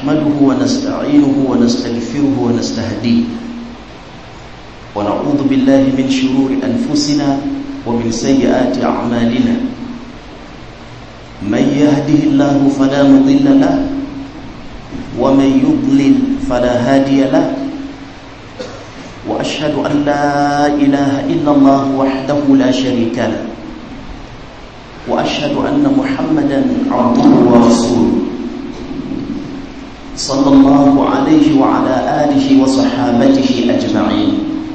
نحمده ونستعينه ونستغفره ونستهديه ونعوذ بالله من شرور أنفسنا ومن سيئات أعمالنا من يهده الله فلا مضل له ومن يضلل فلا هادي له وأشهد أن لا إله إلا الله وحده لا شريك له وأشهد أن محمدا عبده ورسوله صلى الله عليه وعلى آله وصحابته أجمعين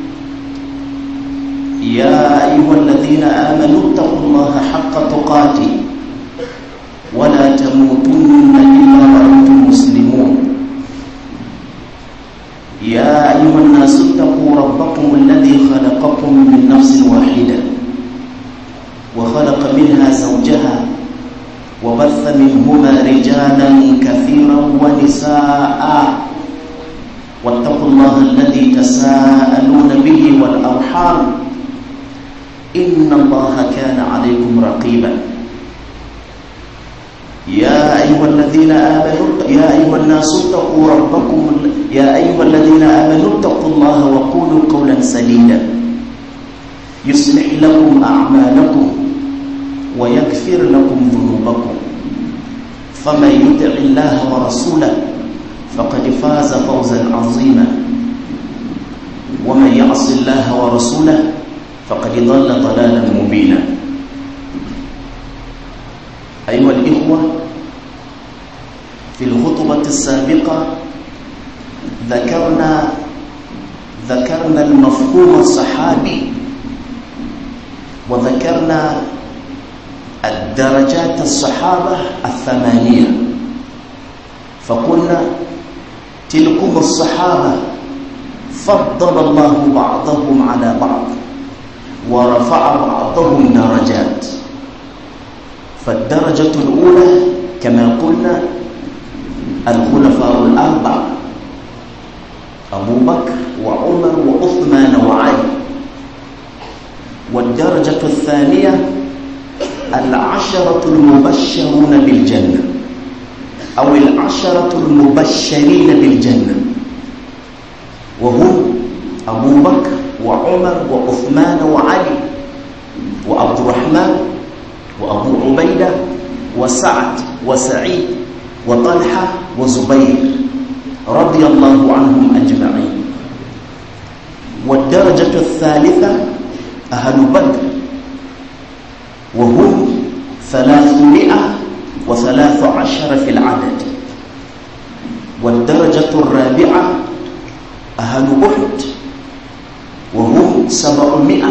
يا أيها الذين آمنوا اتقوا الله حق تقاته ولا تموتن إلا وأنتم مسلمون يا أيها الناس اتقوا ربكم الذي خلقكم من نفس واحدة وخلق منها زوجها وبث منهما رجالا كثيرا ونساء واتقوا الله الذي تساءلون به والأرحام إن الله كان عليكم رقيبا يا أيها الذين آمنوا يا أيها الناس اتقوا ربكم يا أيها الذين آمنوا اتقوا الله وقولوا قولا سديدا يصلح لكم أعمالكم ويغفر لكم ذنوبكم فمن يطع الله ورسوله فقد فاز فوزا عظيما ومن يعص الله ورسوله فقد ضل ضلالا مبينا أيها الإخوة في الخطبة السابقة ذكرنا ذكرنا المفهوم الصحابي وذكرنا الدرجات الصحابة الثمانية فقلنا تلكم الصحابة فضل الله بعضهم على بعض ورفع بعضهم درجات فالدرجة الأولى كما قلنا الخلفاء الأربعة أبو بكر وعمر وعثمان وعلي والدرجة الثانية العشرة المبشرون بالجنة أو العشرة المبشرين بالجنة وهم أبو بكر وعمر وعثمان وعلي وعبد الرحمن وأبو عبيدة وسعد وسعيد وطلحة وزبير رضي الله عنهم أجمعين والدرجة الثالثة أهل بدر وهم ثلاثمائة وثلاث عشر في العدد والدرجة الرابعة أهل أحد وهم سبعمائة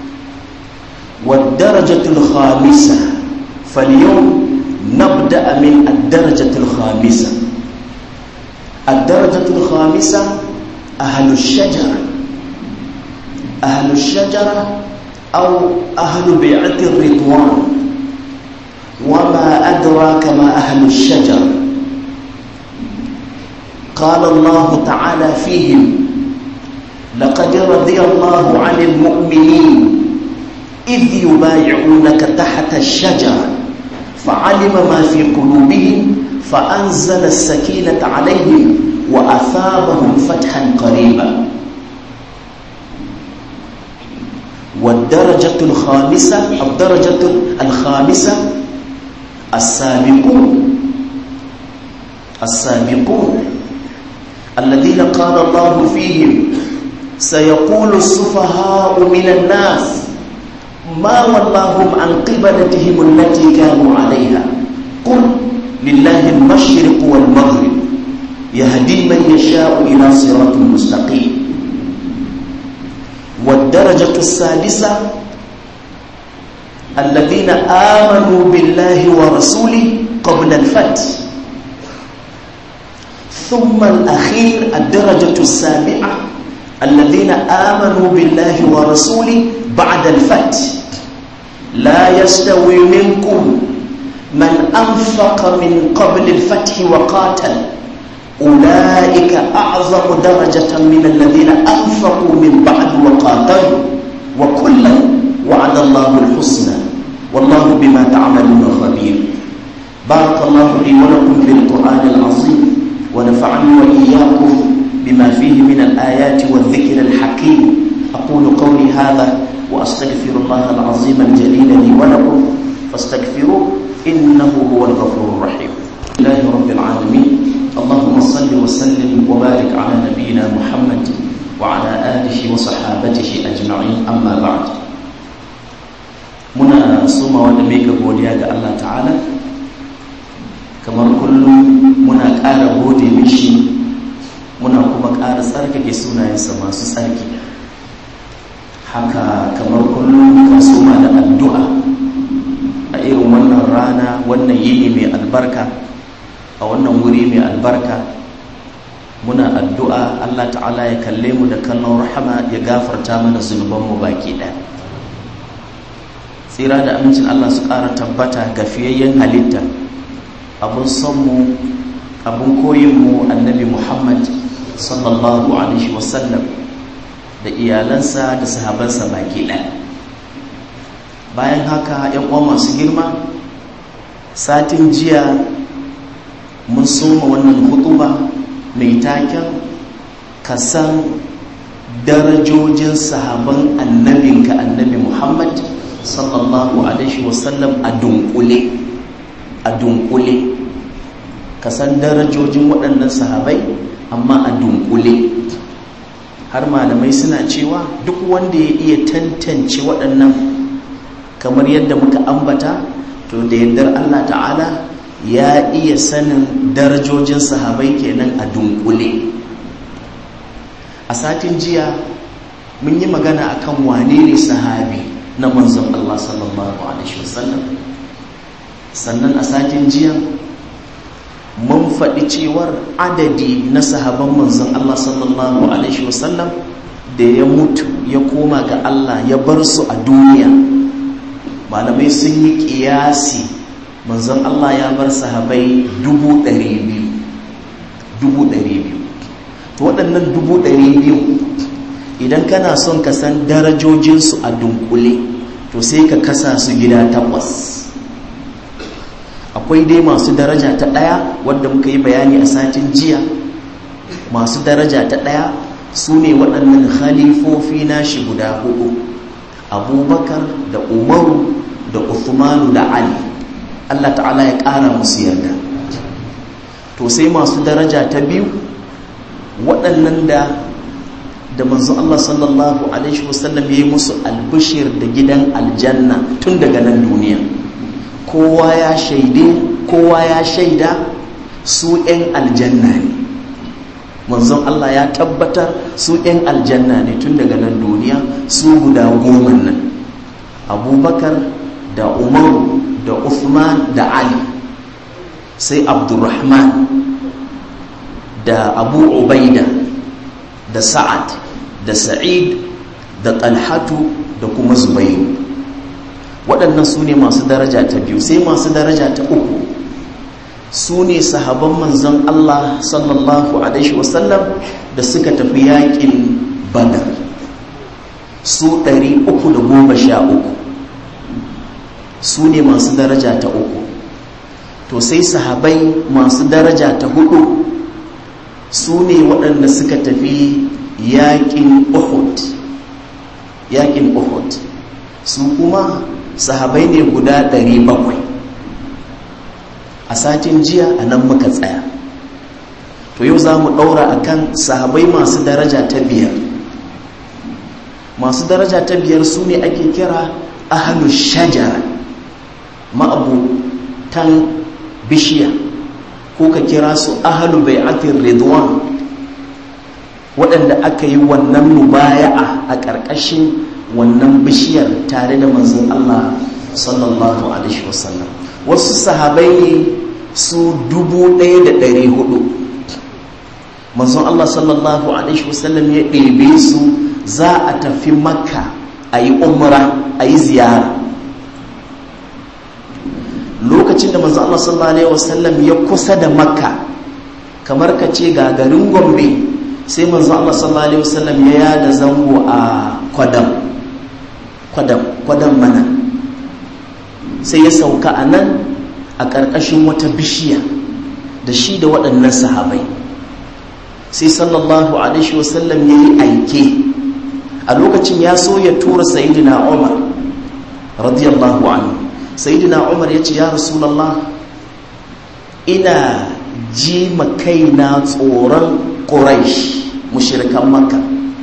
والدرجة الخامسة فاليوم نبدأ من الدرجة الخامسة الدرجة الخامسة أهل الشجرة أهل الشجرة أو أهل بيعة الرضوان وما أدراك ما أهل الشجر قال الله تعالى فيهم لقد رضي الله عن المؤمنين إذ يبايعونك تحت الشجرة فعلم ما في قلوبهم فأنزل السكينة عليهم وأثابهم فتحا قريبا والدرجة الخامسة الدرجة الخامسة السابقون السابقون الذين قال الله فيهم سيقول السفهاء من الناس ما ولاهم عن قبلتهم التي كانوا عليها قل لله المشرق والمغرب يهدي من يشاء إلى صراط مستقيم والدرجة السادسة الذين آمنوا بالله ورسوله قبل الفتح ثم الأخير الدرجة السابعة الذين آمنوا بالله ورسوله بعد الفتح لا يستوي منكم من أنفق من قبل الفتح وقاتل أولئك أعظم درجة من الذين أنفقوا من بعد وقاتلوا وكلا وعد الله الحسنى والله بما تعملون خبير بارك الله لي ولكم بالقرآن العظيم ونفع ونفعني وإياكم بما فيه من الآيات والذكر الحكيم أقول قولي هذا وأستغفر الله العظيم الجليل لي ولكم فاستغفروه إنه هو الغفور الرحيم الله رب العالمين اللهم صل وسلم وبارك على نبينا محمد وعلى آله وصحابته أجمعين أما بعد muna suma wanda mai godiya ga Allah ta'ala kamar kullum muna ƙara gode mishi muna kuma ƙara tsarkake sunayensa masu tsarki haka kamar kullum ka suma da addu'a a irin wannan rana wannan yini mai albarka a wannan wuri mai albarka muna addu'a Allah ta'ala ya kalle mu da kallon rahama ya gafarta mana zunubanmu baki ɗaya tsira da amincin Allah su ƙara tabbata ga fiyayyen halitta abun sonmu abun koyinmu annabi Muhammad sallallahu alaihi wasallam da iyalansa da sahabansa baki ɗaya bayan haka yan uwa masu girma satin jiya mun soma wannan hutuba mai taken kasan darajojin sahaban annabinka annabi Muhammad sallallahu alaihi wasallam a dunkule a dunkule ka san darajojin waɗannan sahabai amma a dunkule har malamai suna cewa duk wanda ya iya tantance waɗannan kamar yadda muka ambata to da yardar Allah ta'ala ya iya sanin darajojin sahabai kenan a dunkule a satin jiya mun yi magana akan wane ne sahabi na manzon Allah sallallahu Alaihi wasallam sannan a satin jiya mun faɗi cewar adadi na sahaban manzon Allah sallallahu Alaihi wasallam da ya mutu ya koma ga Allah ya bar su a duniya malamai sun yi ƙiyasi manzon Allah ya bar sahabai dubu ɗari biyu dubu ɗari biyu to waɗannan dubu ɗari biyu idan kana son ka san darajojinsu a dunkule to sai ka kasa su gida takwas akwai dai masu daraja ta ɗaya wadda muka yi bayani a satin jiya masu daraja ta ɗaya su ne waɗannan khalifofi nashi guda hudu abubakar da umaru da uthmanu da ali allah ta'ala ya ƙara musu yarda to sai masu daraja ta biyu waɗannan da da manzo Allah sallallahu alaihi wasallam ya yi musu albishir da gidan aljanna tun daga nan duniya kowa ya shaide kowa ya shaida su 'yan aljanna ne manzon Allah ya tabbatar su 'yan aljanna ne tun daga nan duniya su guda goma nan abubakar da umaru da uthman da ali sai abdurrahman da abu ubaida da sa'ad da sa'id da talhatu da kuma zubairu waɗannan su ne masu daraja ta biyu sai masu daraja ta uku su ne sahaban manzon Allah sallallahu alaihi wasallam da suka tafi yakin badar su ɗari uku da goma sha uku su ne masu daraja ta uku to sai sahabai masu daraja ta hudu su ne waɗanda suka tafi yaƙin uhud yaƙin uhud su kuma sahabai ne guda 700 a satin jiya a nan muka tsaya to yau za mu ɗaura a kan sahabai masu daraja ta biyar masu daraja ta biyar su ne ake kira ahalu shajara ma'abutan bishiya ko ka kira su ahalu bai'atin ridwan waɗanda aka yi wannan mubaya'a a ƙarƙashin wannan bishiyar tare da manzon Allah sallallahu alaihi wasallam wasu sahabai ne su dubu ɗaya da ɗari hudu manzon Allah sallallahu alaihi wasallam ya ɗebe su za a tafi makka a yi umra a yi ziyara lokacin da manzon Allah sallallahu alaihi wasallam ya kusa da makka kamar ka ce ga garin gombe sai manzon Allah sallallahu alaihi wasallam ya yada zango a kwadam kwadam kwadam mana sai ya sauka a nan a ƙarƙashin wata bishiya da shi da waɗannan sahabai sai sallallahu alaihi wasallam ya yi aike a lokacin ya so ya tura sayidina umar radiyallahu anhu sayidina umar ya ce ya rasulallah ina ji kaina tsoron ƙuraish mushirikan makka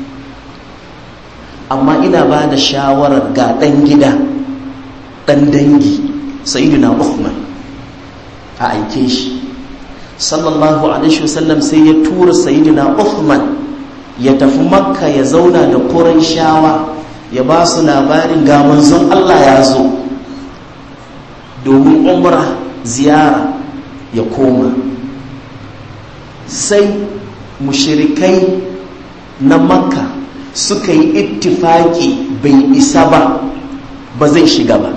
amma ina ba da shawarar ga ɗan gida ɗan dangi sayidina uthman a aike shi sallallahu alaihi wasallam sai ya tura sayidina uthman ya tafi makka ya zauna da shawa ya ba su labarin ga manzon allah ya zo domin umra ziyara ya koma sai mushirikai na makka suka yi ittifaki bai isa ba ba zai shiga ba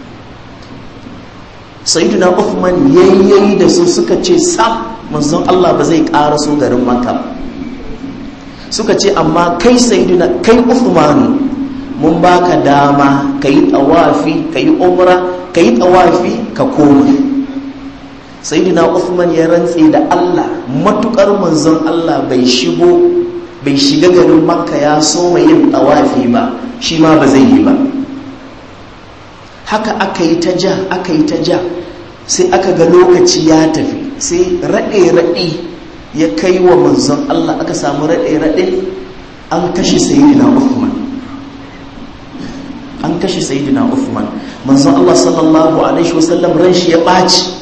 sayyidina Uthman yayyayi da su suka ce sam manzon Allah ba zai ƙara su garin makka suka ce amma kai sayyidina kai Uthman mun baka dama ka yi tsawafi ka yi umra ka yi tsawafi ka koma sayyidina Uthman ya rantse da Allah matukar manzon Allah bai shigo bai shiga garin makka ya so yin tsawafi ba shi ma ba zai yi ba haka aka yi ta ja aka yi ta ja sai aka ga lokaci ya tafi sai raɗe-raɗe ya kai wa manzon Allah aka samu raɗe-raɗe an kashe sayidina Uthman an kashe sayidina Uthman manzon Allah sallallahu alaihi wasallam ran shi ya ɓaci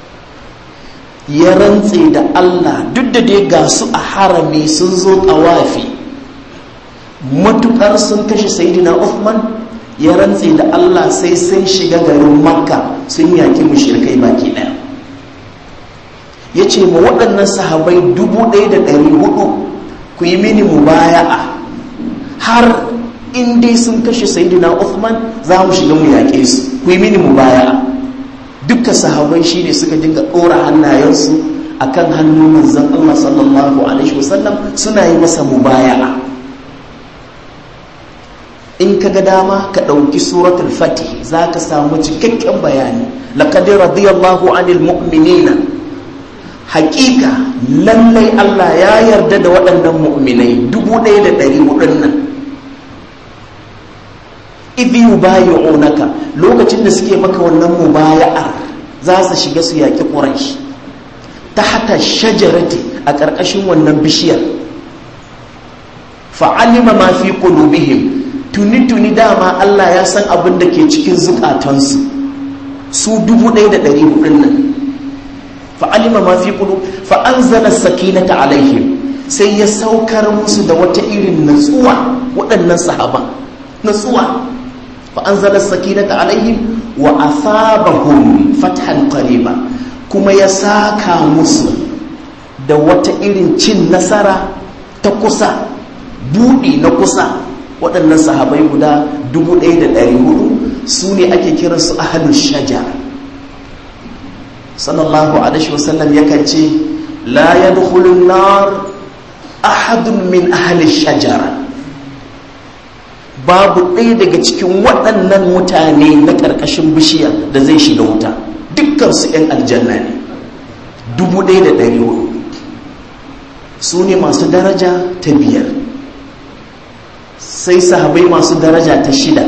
ya rantse da Allah duk da dai ga su a harami sun zo tawafi matukar sun kashe sayidina Uthman ya rantse da Allah sai sun shiga garin makka sun yaki mushrikai baki daya ya ce ma waɗannan sahabai dubu ɗaya da ɗari hudu ku yi mini mubaya'a har in dai sun kashe sayidina Uthman za mu shiga mu yaƙe su ku yi mini mubaya'a duka sahabai shi ne suka dinga ɗora hannayensu a kan hannun manzan Allah sallallahu alaihi wasallam suna yi masa mubaya'a in ka ga dama ka ɗauki suratul fatih za ka samu cikakken bayani laqad radiyallahu anil mu'minina haƙiƙa lallai Allah ya yarda da waɗannan mu'minai dubu ɗaya da ɗari hudun nan idhi yubayi'unaka lokacin da suke maka wannan mubaya'ar za su shiga su yaƙi quraish tahta shajarati a ƙarƙashin wannan bishiyar fa'alima ma fi qulubihim tuni-tuni dama Allah ya san abin da ke cikin zukatansu su dubu ɗaya da ɗari hudun nan fa'alima ma fi kudu fa'anzala sakinata alaihim sai ya saukar musu da wata irin natsuwa waɗannan sahaba natsuwa fa'anzala sakinata alaihim wa asabahum fathan qariba kuma ya saka musu da wata irin cin nasara ta kusa buɗi na kusa waɗannan sahabai guda 1,400 su ne ake kiransu ahalun shaja sallallahu alaihi wasallam yakan ce la ya dukulun nar ahadun min ahalin shajara babu ɗaya daga cikin waɗannan mutane na ƙarƙashin bishiya da zai shiga wuta dukkansu 'yan aljanna ne 1,400 su ne masu daraja ta biyar sai sahabai masu daraja ta shida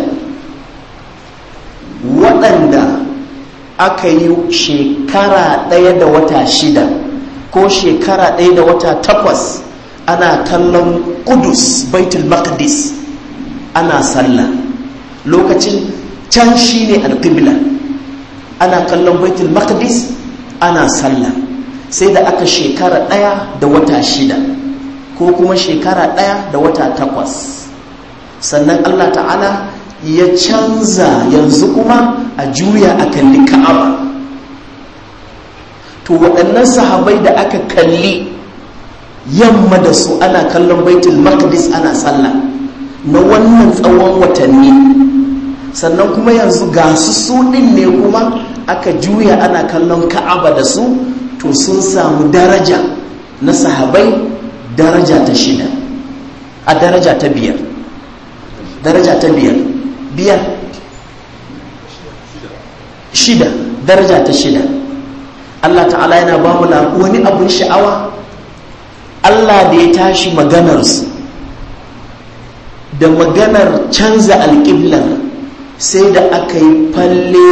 waɗanda aka yi shekara ɗaya da wata shida ko shekara ɗaya da wata takwas ana kallon kudus baitul maqdis ana sallah lokacin can shi ne alƙibla ana kallon baitul maqdis ana sallah sai da aka shekara ɗaya da wata shida ko kuma shekara ɗaya da wata takwas sannan Allah ta'ala ya canza yanzu kuma a juya a kalli ka'aba to waɗannan sahabai da aka kalli yamma da su ana kallon baitul maqdis ana sallah na wannan tsawon watanni sannan kuma yanzu ga su su ɗin ne kuma aka juya ana kallon ka'aba da su to sun samu daraja na sahabai daraja ta shida a daraja ta biyar daraja ta biyar biyar shida daraja ta shida Allah ta'ala yana ba mu wani abun sha'awa Allah da ya tashi maganarsu da maganar canza alƙiblar sai da aka yi falle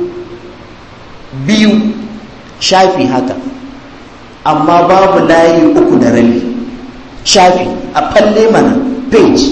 biyu shafi haka amma babu layi uku da rabi shafi a falle mana page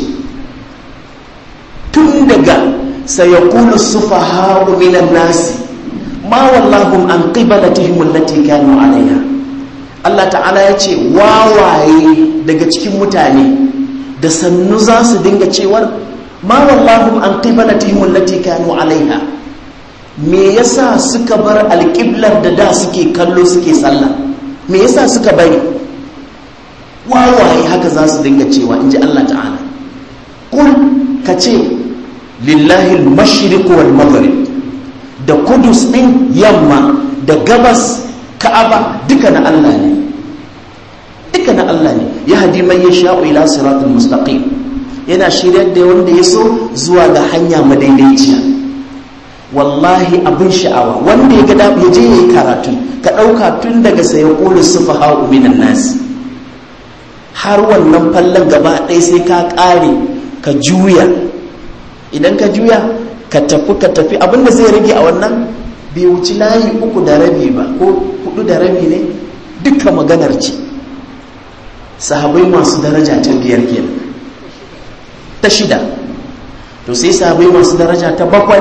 tun daga sayakulu sufaha minan nasi ma wallahum an qibalatihim allati kanu alaiha Allah ta'ala ya ce wawaye daga cikin mutane da sannu za su dinga cewar ma wallahum an qibalatihim allati kanu alaiha me yasa suka bar alƙiblar da da suke kallo suke sallah me yasa suka bari wawaye haka za su dinga cewa in ji Allah ta'ala kul ka ce lillahi al-mashriq wal maghrib da kudus din yamma da gabas ka'aba duka na Allah ne duka na Allah ne ya hadi man yasha'u ila siratal mustaqim yana shiryar da wanda ya so zuwa ga hanya madaidaiciya wallahi abin sha'awa wanda ya ga ya je yayi karatu ka dauka tun daga sai qulu sufaha'u minan nas har wannan fallon gaba ɗaya sai ka ƙare ka juya idan ka juya ka tafi ka tafi abinda zai rage a wannan bai wuci layi uku da rabi ba ko hudu da rabi ne duka maganar ce sahabai masu daraja ta biyar kenan ta shida to sai sahabai masu daraja ta bakwai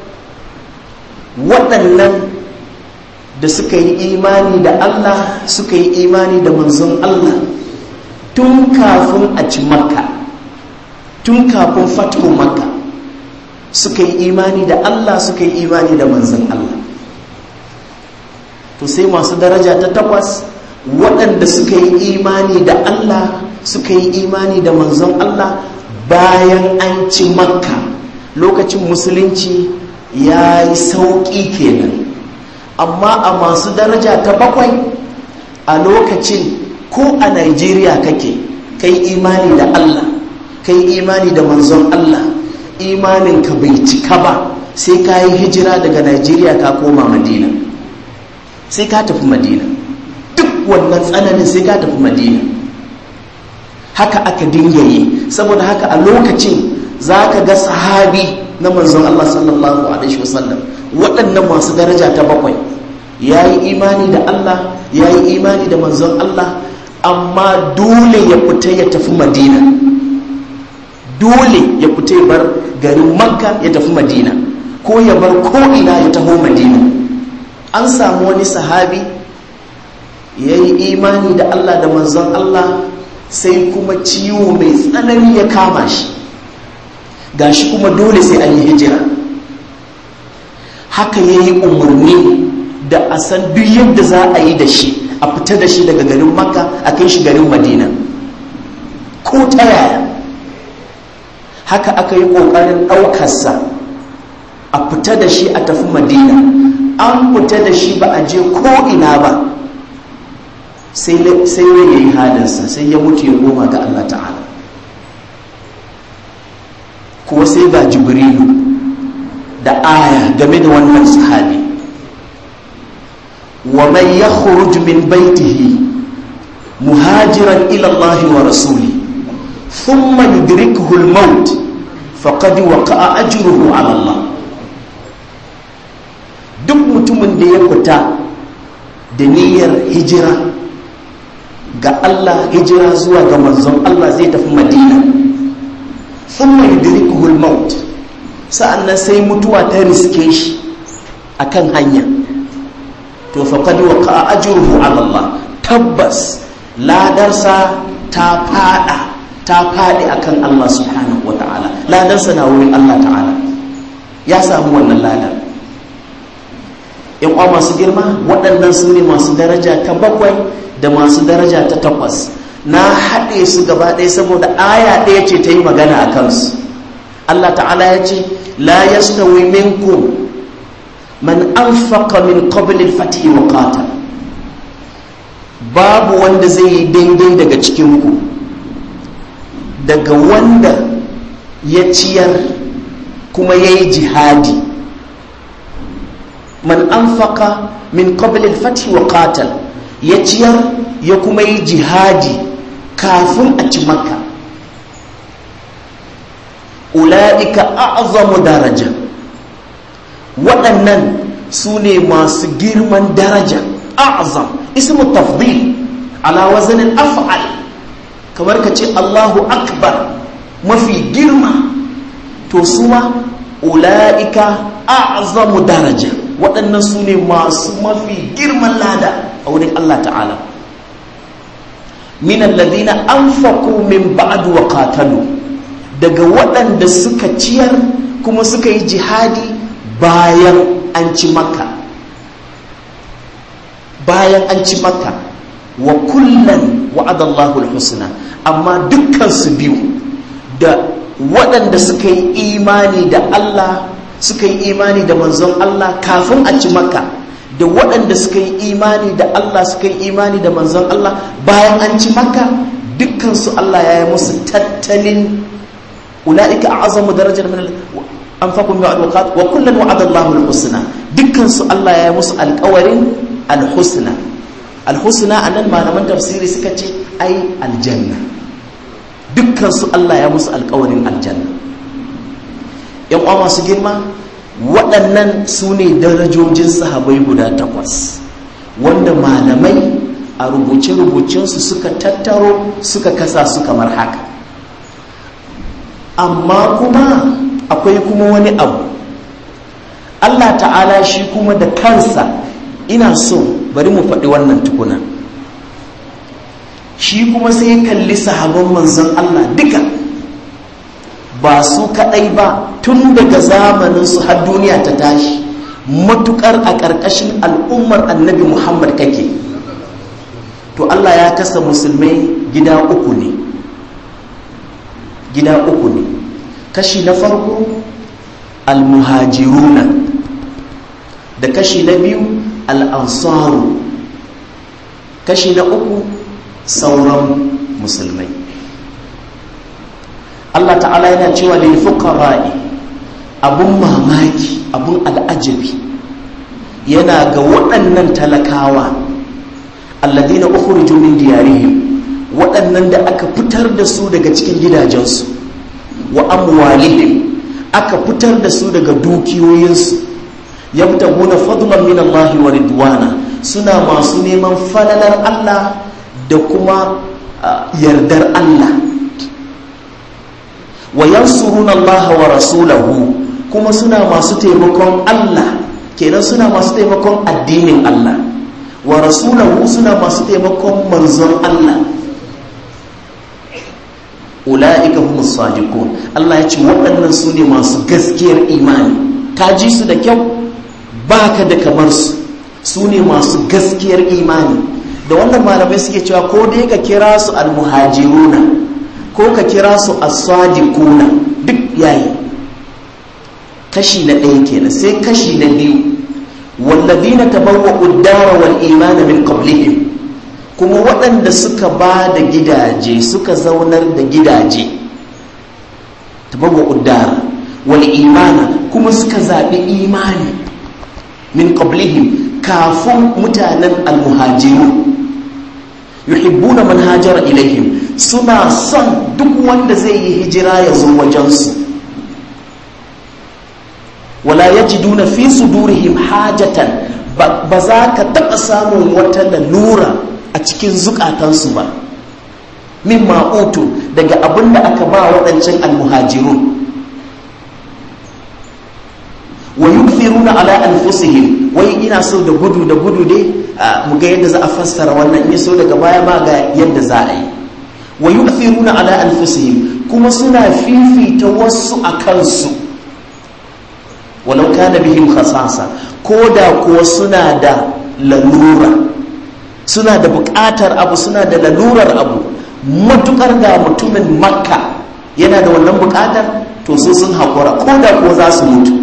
waɗannan da suka yi imani da Allah suka yi imani da manzon Allah tun kafin a ci makka tun kafin fatu makka suka yi imani da Allah suka yi imani da manzon Allah to sai masu daraja ta takwas waɗanda suka yi imani da Allah suka yi imani da manzon Allah bayan an ci makka lokacin musulunci ya yi sauƙi kenan amma a masu daraja ta bakwai a lokacin ko a Najeriya kake kai imani da Allah kai imani da manzon Allah imaninka bai cika ba sai ka yi hijira daga Najeriya ka koma Madina sai ka tafi Madina duk wannan tsananin sai ka tafi Madina haka aka dinga yi saboda haka a lokacin za ka ga sahabi na manzon Allah sallallahu alaihi wasallam waɗannan masu daraja ta bakwai ya yi imani da Allah ya yi imani da manzon Allah amma dole ya fita ya tafi madina dole ya fita ya bar garin makka ya tafi madina ko ya bar ko'ina ya taho madina an samu wani sahabi ya yi imani da Allah da manzon Allah sai kuma ciwo mai tsanani ya kama shi gashi kuma dole sai an yi hijira haka ya yi umarni da a san duk yadda za a yi da shi a fita da shi daga garin makka a kai shi garin madina ko ta yaya haka aka yi ƙoƙarin ɗaukarsa a fita da shi a tafi madina an fita da shi ba a je ko'ina ba sai ya yi halinsa sai ya mutu ya goma ga allah ta'ala kuwa sai ga jibrilu da aya game da wannan sahabi ومن يخرج من بيته مهاجرا إلى الله ورسوله ثم يدركه الموت فقد وقع أجره على الله duk mutumin da ya fita da niyyar hijira ga Allah hijira zuwa ga manzon Allah zai tafi madina thumma yudrikuhu al-maut sa'annan sai mutuwa ta riske shi akan hanya to faqad waqa ajruhu ala Allah tabbas ladarsa ta fada ta fadi akan Allah subhanahu wataala ladarsa na wurin Allah ta'ala ya samu wannan ladar yan uwa masu girma waɗannan su ne masu daraja ta bakwai da masu daraja ta takwas na haɗe su gaba ɗaya saboda aya ɗaya ce ta yi magana a kansu Allah ta'ala ya ce la yastawi minkum man anfaqa min qabli al-fath wa qatal babu wanda zai yi daidai daga cikin ku daga wanda ya ciyar kuma ya yi jihadi man anfaqa min qabli al-fath wa qatal ya ciyar ya kuma yi jihadi kafin a ci makka ula'ika a'zamu daraja waɗannan su ne masu girman daraja a'zam ismu tafdil ala wazanin af'al kamar ka ce Allahu akbar mafi girma to suwa ula'ika a'zamu daraja waɗannan su ne masu mafi girman lada a wurin Allah ta'ala min alladhina anfaqu min ba'd wa qatalu daga waɗanda suka ciyar kuma suka yi jihadi bayan an ci makka bayan an ci makka wa kullan wa'adallahu al-husna amma dukkan su biyu da waɗanda suka yi imani da Allah suka yi imani da manzon Allah kafin a ci makka da waɗanda suka yi imani da Allah suka yi imani da manzon Allah bayan an ci makka dukkansu Allah ya yi musu tattalin ula'ika a'azamu darajar min anfaqu min alwaqat wa kullan wa'ada Allahu al-husna dukkansu Allah ya yi musu alƙawarin al-husna al-husna anan malaman tafsiri suka ce ai aljanna dukkansu Allah ya musu alƙawarin aljanna yan uwa masu girma waɗannan su ne darajojin sahabai guda takwas wanda malamai a rubuce-rubucensu suka tattaro suka kasa su kamar haka amma kuma akwai kuma wani abu Allah ta'ala shi kuma da kansa ina so bari mu faɗi wannan tukuna shi kuma sai kalli sahabban manzon Allah duka ba su kadai ba tun daga zamaninsu har duniya ta tashi matukar a ƙarƙashin al'ummar annabi muhammad kake to allah ya kasa musulmai gida uku ne gida uku ne kashi na farko almuhajiruna da kashi na biyu al'ansaru kashi na uku sauran musulmai Allah ta'ala yana cewa lil fuqara'i abun mamaki abun al'ajabi yana ga waɗannan talakawa alladina ukhriju min diyarihim waɗannan da aka fitar da su daga cikin gidajensu wa amwalihim aka fitar da su daga dukiyoyinsu yabtaguna fadlan min Allah wa ridwana suna masu neman falalar Allah da kuma yardar Allah wa yansuruna Allah wa rasulahu kuma suna masu taimakon Allah kenan suna masu taimakon addinin Allah wa rasulahu suna masu taimakon manzon Allah ula'ika humus sadiqun Allah ya ce waɗannan su ne masu gaskiyar imani ka ji su da kyau baka da kamar su su ne masu gaskiyar imani da wannan malamai suke cewa ko dai ka kira su almuhajiruna ko ka kira su as-sadiquna duk yayi kashi na ɗaya kenan sai kashi na biyu walladina tabawwa'u ad-dara wal imana min qablihim kuma waɗanda suka ba da gidaje suka zaunar da gidaje tabawwa'u ad-dara wal imana kuma suka zaɓi imani min qablihim kafin mutanen al-muhajiru yuhibbuna man hajara ilaihim suna son duk wanda zai yi hijira ya zo wajensu wala yajiduna fi sudurihim hajatan ba za ka taɓa samun wata lalura a cikin zukatansu ba min ma'utu daga abin da aka ba waɗancan almuhajirun wa yukthiruna ala anfusihim wai ina so da gudu da gudu dai mu ga yadda za a fassara wannan in so daga baya ma ga yadda za a yi wa yukthiruna ala anfusihim kuma suna fifita wasu a kansu walau kana bihim khasasa ko da kuwa suna da lalura suna da buƙatar abu suna da lalurar abu matukar da mutumin makka yana da wannan buƙatar to su sun haƙura ko da kuwa za su mutu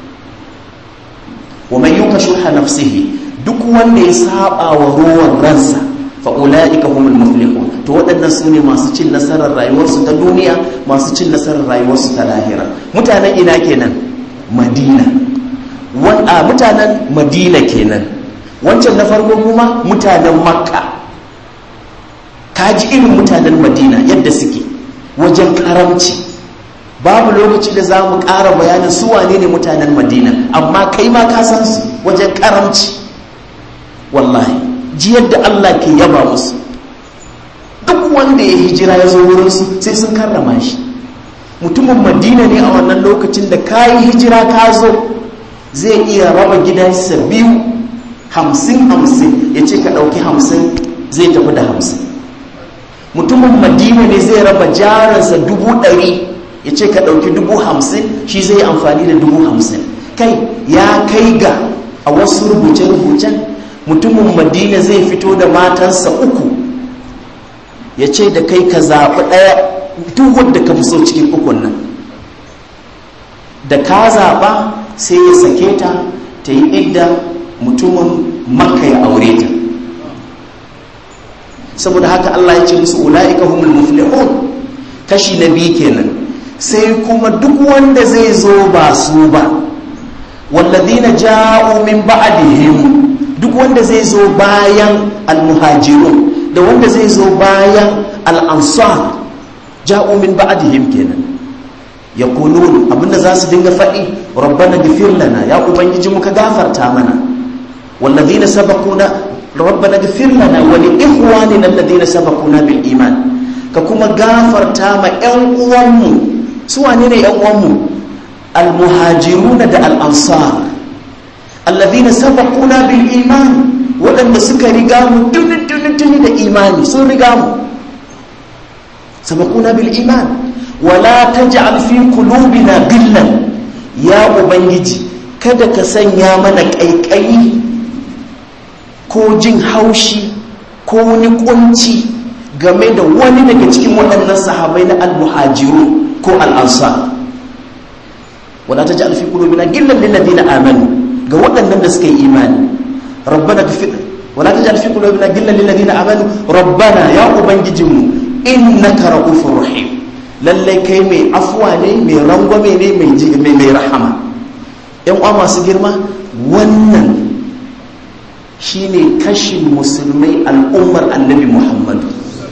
wa man yuka shuha nafsihi duk wanda ya saba wa ruwan ransa fa ulaika humul muflihun to waɗannan su ne masu cin nasarar rayuwarsu ta duniya masu cin nasarar rayuwarsu ta lahira mutanen ina kenan madina a mutanen madina kenan wancan na farko kuma mutanen makka kaji irin mutanen madina yadda suke wajen karamci babu lokaci da za mu ƙara bayanin su wane ne mutanen madina amma kai ma ka san su wajen karamci wallahi ji yadda allah ke yaba musu duk wanda ya hijira ya zo wurinsu sai sun karrama shi mutumin madina ne a wannan lokacin da ka yi hijira ka zo zai iya raba gidansa biyu hamsin hamsin ya ce ka ɗauki hamsin zai tafi da hamsin mutumin madina ne zai raba jaransa dubu ɗari ya ce ka ɗauki dubu hamsin shi zai yi amfani da dubu hamsin kai ya kai ga a wasu rubuce-rubucen mutumin madina zai fito da matansa uku ya ce da kai ka zaɓi ɗaya duk wadda ka fi so cikin ukun nan da ka zaɓa sai ya sake ta ta yi idda mutumin makka ya aure ta saboda haka Allah ya ce musu ula'ika humul muflihun kashi na biyu kenan sai kuma duk wanda zai zo ba su ba walladina ja'u min ba'dihim duk wanda zai zo bayan almuhajirun da wanda zai zo bayan al'ansar ja'u min ba'dihim kenan yaqulun abinda za su dinga faɗi rabbana ghfir lana ya ubangiji muka gafarta mana walladina sabaquna rabbana ghfir lana wa li ikhwanina alladhina sabaquna bil iman ka kuma gafarta ma ƴan uwanmu su wane ne ƴan uwanmu al muhajiruna da al ansar alladhina sabaquna bil iman waɗanda suka riga mu tuni tuni da imani sun riga mu sabaquna bil iman wala taj'al fi qulubina gillan ya ubangiji kada ka sanya mana ƙaiƙayi ko jin haushi ko wani kunci game da wani daga cikin waɗannan sahabai na almuhajiru ko al'ansa wala ta ji alfi ƙulubina gillan lillazina amanu ga waɗannan da suka yi imani rabbana gafir wala ta ji alfi ƙulubina gillan lillazina amanu rabbana ya ubangijinmu innaka ra'ufur rahim lallai kai mai afuwa ne mai rangwame ne mai rahama yan uwa masu girma wannan shine kashin musulmai al'ummar annabi muhammadu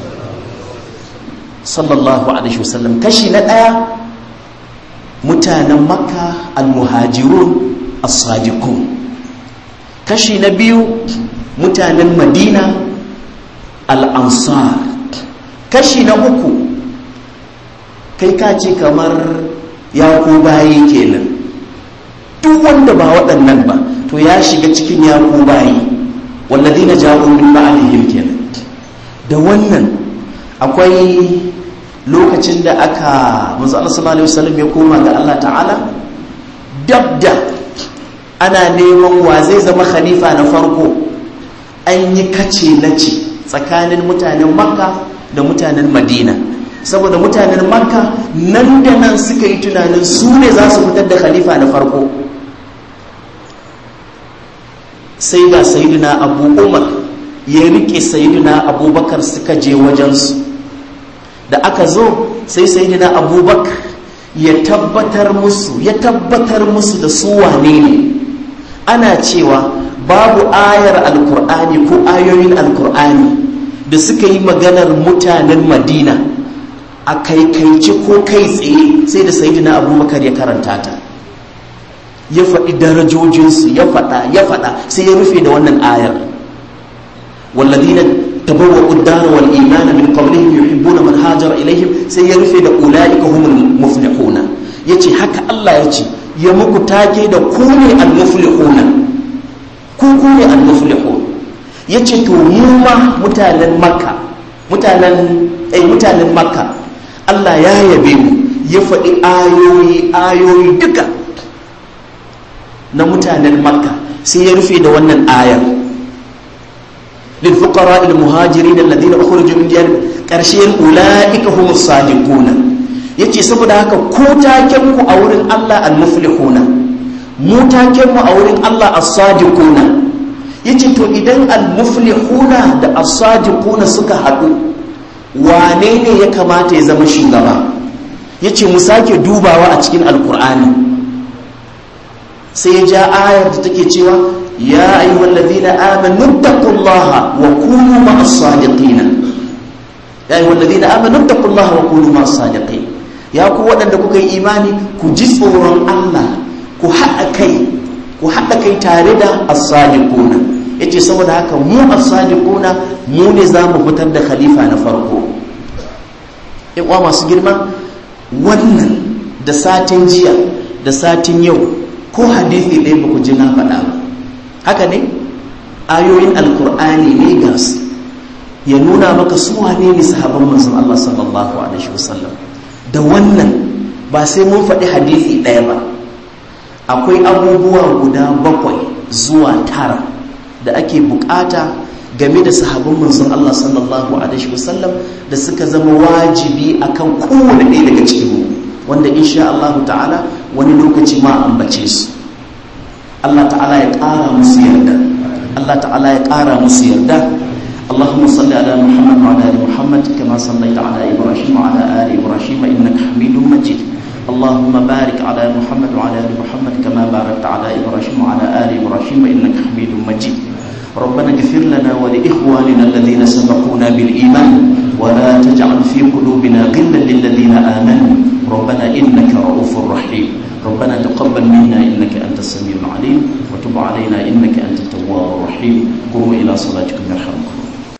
sallallahu alaihi wasallam kashi na ɗaya mutanen makka al-muhajirun as-sadiqun kashi na biyu mutanen madina al-ansar kashi na uku kai ka ce kamar ya ko bayi kenan duk wanda ba waɗannan ba to ya shiga cikin ya ko bayi walladina ja'u min ba'dihim kenan da wannan akwai lokacin da aka manzo Allah sallallahu alaihi wasallam ya koma ga Allah ta'ala dabda ana neman wa zai zama khalifa na farko an yi kace nace tsakanin mutanen makka da mutanen madina saboda mutanen makka nan da nan suka yi tunanin su ne za su fitar da khalifa na farko sai ga sayidina abu umar ya rike sayidina abubakar suka je wajensu da aka zo sai sayidina abubakar ya tabbatar musu ya tabbatar musu da su wane ne ana cewa babu ayar alkur'ani ko ayoyin alkur'ani da suka yi maganar mutanen madina a kaikaice ko kai tsaye sai da sayidina abubakar ya karanta ta ya faɗi darajojinsu ya faɗa ya faɗa sai ya rufe da wannan ayar walladina tabawwa'u ad-dar wal iman min qablihim yuhibbuna man hajara ilaihim sai ya rufe da ulaika humul muflihuna yace haka Allah yace ya muku take da ku ne al-muflihuna ku ku ne al-muflihun yace to mu ma mutanen makka mutanen eh mutanen makka Allah ya yabe mu ya faɗi ayoyi ayoyi duka na mutanen makka sai ya rufe da wannan ayar للفقراء المهاجرين الذين اخرجوا من ديارهم قرشين اولئك هم الصادقون yace saboda haka ko taken ku a wurin Allah al-muflihuna mu taken mu a wurin Allah as-sadiquna yace to idan al-muflihuna da as-sadiquna suka haɗu wane ne ya kamata ya zama shugaba yace mu sake dubawa a cikin alkur'ani sai ya ja ayar da take cewa ya ayyuhal ladina amanu taqullaha wa kunu ma'as sadiqin ya ayyuhal ladina amanu taqullaha wa kunu ma'as sadiqin ya ku waɗanda kuka yi imani ku ji tsoron Allah ku haɗa kai ku haɗa kai tare da as-sadiquna yace saboda haka mu as-sadiquna mu ne za mu fitar da khalifa na farko in uwa masu girma wannan da satin jiya da satin yau ko hadisi ɗaya ba ku ji na faɗa ba haka ne ayoyin alkur'ani ne ga su ya nuna maka su wane ne sahabban manzon Allah sallallahu alaihi wasallam da wannan ba sai mun faɗi hadisi ɗaya ba akwai abubuwa guda bakwai zuwa tara da ake bukata game da sahabban manzon Allah sallallahu alaihi wasallam da suka zama wajibi akan kowane ɗaya daga cikin mu wanda insha Allah ta'ala wani lokaci ma ambace su Allah ta'ala ya ƙara musu yarda Allah ta'ala ya ƙara musu yarda اللهم صل على محمد وعلى ال محمد كما صليت على ابراهيم وعلى ال ابراهيم انك حميد مجيد اللهم بارك على محمد وعلى ال محمد كما باركت على ابراهيم وعلى ال ابراهيم انك حميد مجيد ربنا اغفر لنا ولاخواننا الذين سبقونا بالايمان ولا تجعل في قلوبنا غلا للذين امنوا ربنا انك رؤوف رحيم ربنا تقبل منا انك انت السميع العليم وتب علينا انك انت التواب الرحيم قوموا الى صلاتكم يرحمكم